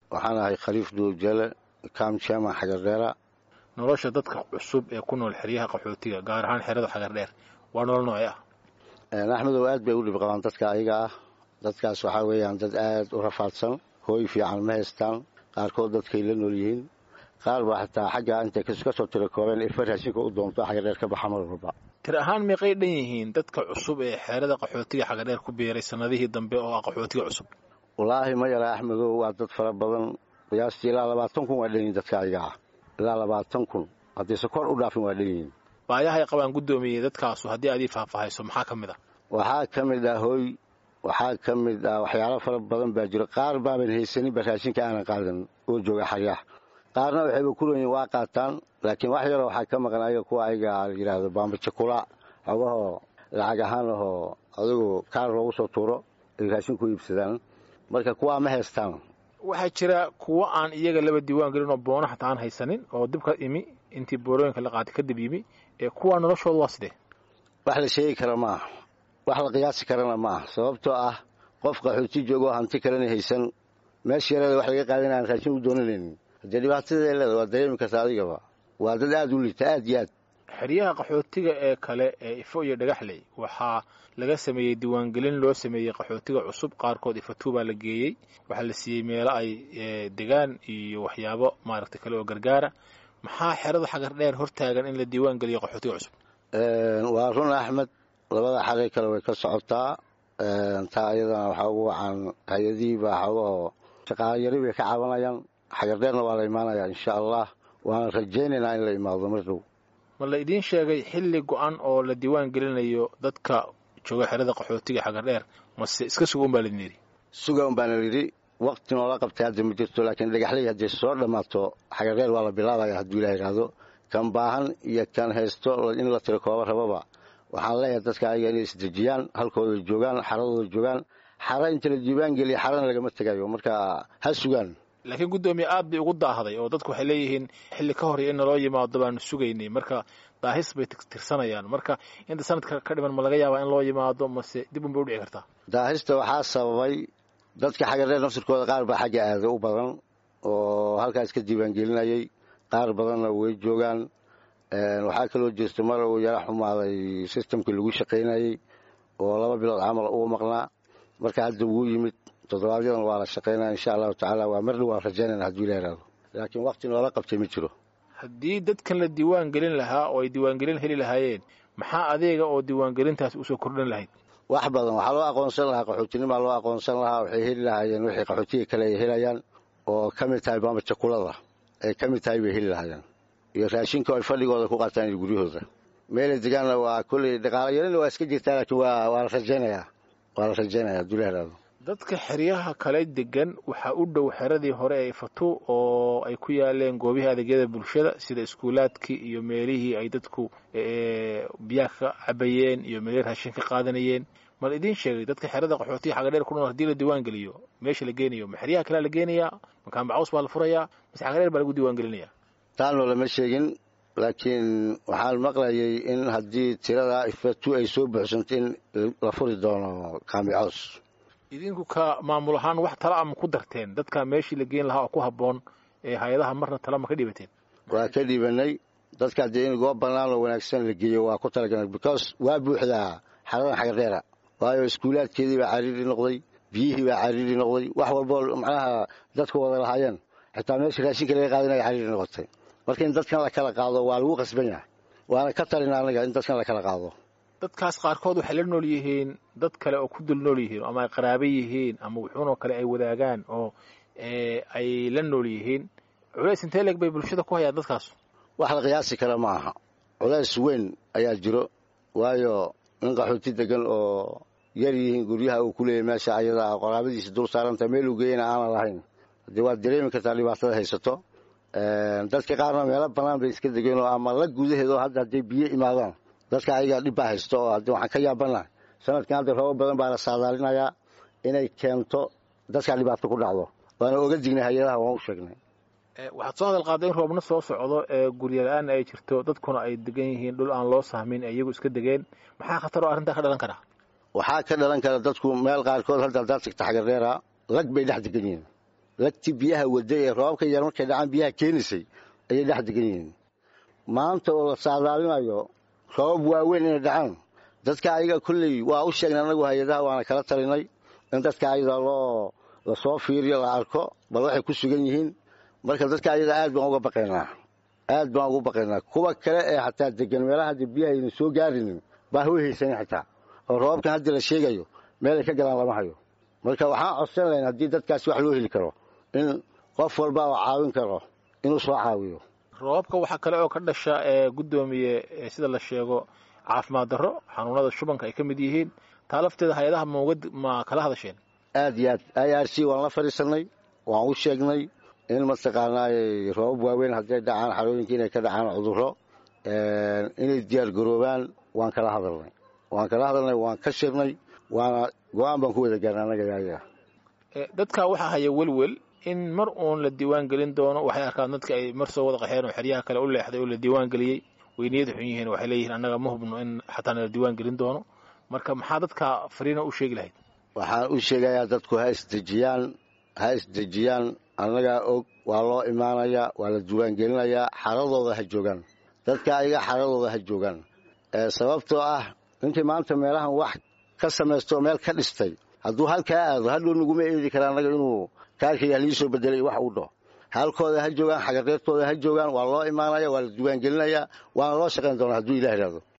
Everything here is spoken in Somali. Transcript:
waxaan ahay khaliif duurjale kam chairman xagardheera nolosha dadka cusub ee ku nool xeryaha qaxootiga gaar ahaan xerada xagardheer waa nolol noocee ah axmedow aad bay u dhib qabaan dadka ayaga ah dadkaas waxaa weeyaan dad aad u rafaadsan hooy fiican ma haystaan qaarkood dadkay la nool yihiin qaar baa xataa xagga intay ka soo tiro koobeen ifa raashinka u doonto xagardheer ka baxa mar walba tir ahaan meeqay dhan yihiin dadka cusub ee xeerada qaxootiga xagardheer ku biiray sannadihii dambe oo ah qaxootiga cusub wallaahi ma yara axmedow waa dad fara badan qiyaastii ilaa labaatan kun waa dhan yihiin dadka ayaga ah ilaa labaatan kun haddii se kor u dhaafin waa dhan yihiin baayahay qabaan guddoomiyey dadkaasu haddii aad ii faahfaahayso maxaa ka mid ah waxaa ka mid ah hooy waxaa ka mid ah waxyaalo fara badan baa jiro qaar baaban haysaninba raashinka aanan qaadan oo jooga xaryaha qaarna waxayba ku leeyihin waa qaataan laakiin wax yaroo waxaa ka maqan ayaga kuwa ayaga la yidhaahdo baambajakula xogahoo lacag ahaan ahoo adigu kaar loogu soo tuuro ay raashin ku iibsadaan marka kuwaa ma haystaan waxaa jira kuwo aan iyaga laba diiwaan gelin oo boono xataa aan haysanin oo dibka imi intii boorooyinka la qaatay kadib yimi ee kuwaa noloshooda waa sidee wax la sheegi kara maaha wax la qiyaasi karana maaha sababtoo ah qof qaxooti joogoo hanti kalena haysan meesha yareeda wax laga qaadan aan raashin u doonanaynin haddee dhibaatadae leeda waa dareemi karta adigaba waa dad aad u liita aad iyo aad xeryaha qaxootiga ee kale ee ifo iyo dhagaxley waxaa laga sameeyey diiwaangelin loo sameeyey qaxootiga cusub qaarkood ifatuu baa la geeyey waxaa la siiyey meelo ay degaan iyo waxyaabo maaragtay kale oo gargaara maxaa xerada xagar dheer hortaagan in la diiwaan geliyo qaxootiga cusub waa run axmed labada xaray kale way ka socotaa taa iyadana waxaa ugu wacan hay-adihii baa xogahoo shaqaalo yari bay ka cabanayaan xagardheerna waa la imaanayaa insha allah waana rajaynaynaa in la imaado mar dhow ma la idiin sheegay xilli go-an oo la diiwaan gelinayo dadka jooga xerada qaxootiga xagardheer mase iska suga un baa laidin yidhi suga un baana yidhi waqti noola qabtay hadda ma jirto laakiin dhagaxley hadday soo dhammaato xagardheer waa la bilaabaya hadduu ilaah yidhaahdo kan baahan iyo kan haysto in la tiro kooba rababa waxaan leeyahay dadka ayaga inay isdejiyaan halkooda joogaan xaradooda joogaan xara inta la diiwaan geliya xarana lagama tegayo marka ha sugaan laakiin guddoomiye aad bay ugu daahday oo dadku waxay leeyihiin xilli ka horey in naloo yimaado baanu sugaynay marka daahis bay tirsanayaan marka inta sanadka ka dhiman ma laga yaabaa in loo yimaado mase dib unbay udhici kartaa daahista waxaa sababay dadka xagardheer naftirkooda qaar baa xagga aada u badan oo halkaas ka diiwaangelinayay qaar badanna way joogaan waxaa kaloo jirta mar uu yara xumaaday sistamkii lagu shaqaynayey oo laba bilood camal uu maqnaa marka hadda wuu yimid toddobaadyadana waa la shaqaynaya insha allahu tacaala waa mar dhow waan rajaynayna hadduu ila yidhaahdo laakiin waqti noola qabtay ma jiro haddii dadkan la diiwaan gelin lahaa oo ay diiwaangelin heli lahaayeen maxaa adeega oo diiwaangelintaas usoo kordhin lahayd wax badan waxaa loo aqoonsan lahaa qaxootinimaa loo aqoonsan lahaa waxay heli lahaayeen wixii qaxootiga kale ay helayaan oo ka mid tahay baamajakulada ay ka mid tahay bay heli lahaayeen iyo raashinka ay fadhigooda ku qaataan iyo guryahooda meelay degaanna waa kolley dhaqaala yarina waa iska jirtaa laakiin waa waa la rajaynayaa waa la rajaynaya hadduu la yidhaahdo dadka xeryaha kale degan waxaa u dhow xeradii hore ee ifatu oo ay ku yaaleen goobihii adeegyada bulshada sida iskuulaadkii iyo meelihii ay dadku biyaha ka cabayeen iyo meelihii raashin ka qaadanayeen mal idiin sheegay dadka xerada qaxootiga xagadheer ku nool hadii la diiwaan geliyo meesha la geenayo ma xeryaha kalea la geenayaa makaan bacaws baa la furayaa mase xagadheer baa lagu diiwaan gelinaya taanoo lama sheegin laakiin waxaan maqlayay in haddii tirada ifatu ay soo buuxsanto in la furi doono kaamicoos idinku ka maamul ahaan wax tala ama ku darteen dadka meeshii la geen lahaa oo ku habboon ee hay-adaha marna tala ma ka dhibateen waa ka dhibanay dadka haddii in goob bannaan oo wanaagsan la geeyo waa ku talagalnay because waa buuxdaa xaradan xagardheera waayo iskuulaadkeedii baa cariiri noqday biyihii baa cariiri noqday wax walboo macnaha dadku wada lahaayeen xitaa meesha raashinka laga qaadanaya cariiri noqotay marka in dadkan la kala qaado waa lagu qasban yahay waana ka talin anaga in dadkan la kala qaado dadkaas qaarkood waxay la nool yihiin dad kale oo ku dul nool yihiin ama ay qaraabo yihiin ama wuxuunoo kale ay wadaagaan oo ay la nool yihiin culays intee leeg bay bulshada ku hayaan dadkaas wax la qiyaasi kara ma aha culays weyn ayaa jiro waayo nin qaxooti degan oo yar yihiin guryaha uu ku leeyahy meesha ayadaa qoraabadiisa dul saaranta meeluu geeyana aanan lahayn haddii waad dareemi kartaa dhibaatada haysato dadka qaarna meelo bannaan bay iska degeen oo ama la gudaheed oo hadda hadday biyo imaadaan dadka ayagaa dhib baa haysto oo haddii waxaan ka yaabana sanadkan hadda roobo badan baa la saadaalinayaa inay keento dadkaa dhibaato ku dhacdo waana oga dignay hay-adaha waan u sheegnay waxaad soo hadal qaaday in roobna soo socdo ee gurya-la-aan ay jirto dadkuna ay degan yihiin dhul aan loo sahmin ee iyagu iska degeen maxaa khatar oo arrintaa ka dhalan karaa waxaa ka dhalan kara dadku meel qaarkood hadda haddaad tagta xagardheera lag bay dhex degan yihiin lagti biyaha waday ee roobabka yar markay dhacaan biyaha keenaysay ayay dhex degan yihiin maanta oo la saadaalinayo roobab waaweyn inay dhacaan dadka ayaga kolley waa u sheegnay annagu hay-adaha waana kala talinay in dadka ayada loo lasoo fiiriyo la arko bal waxay ku sugan yihiin marka dadka ayada aad baan uga baqaynaa aad baan ugu baqaynaa kuwa kale ee xataa degan meelaha hadda biyaha ayna soo gaarinin baa hoo haysanin xitaa oo roobabkan hadda la sheegayo meelay ka galaan lama hayo marka waxaan codsan lahayn haddii dadkaasi wax loo heli karo in qof walba oo caawin karo inuu soo caawiyo roobabka waxaa kale oo ka dhasha ee guddoomiye sida la sheego caafimaad darro xanuunada shubanka ay ka mid yihiin taa lafteeda hay-adaha mauga ma kala hadasheen aad iyo aad i r c waan la fadhiisanay waan u sheegnay in mataqaanaa roobab waaweyn hadday dhacaan xarooyinka inay ka dhacaan cudurro inay diyaar garoobaan waan kala hadalnay waan kala hadalnay waan ka shirnay waana go-aan baan ku wada gaarnay annaga yaaya dadka waxaa haya welwel in mar uun la diiwaan gelin doono waxay arkaan dadka ay mar soo wada qaxeen oo xeryaha kale u leexday oo la diiwaan geliyey weyniyada xun yihiin waxay leeyihiin annaga ma hubno in xataana la diiwaan gelin doono marka maxaa dadka fariina u sheegi lahayd waxaan u sheegayaa dadku ha isdejiyaan ha isdejiyaan annagaa og waa loo imaanayaa waa la diiwaangelinayaa xaradooda ha joogaan dadka ayaga xaradooda ha joogaan sababtoo ah ninkii maanta meelahan wax ka samaystoo meel ka dhistay hadduu halkaa aado hadhow naguma eedi kara annaga inuu kaarkayga halii soo bedelay wax uu dhaho halkooda ha joogaan xagareertooda ha joogaan waa loo imaanaya waa la diiwaangelinayaa waana loo shaqayn doonaa hadduu ilah ihahdo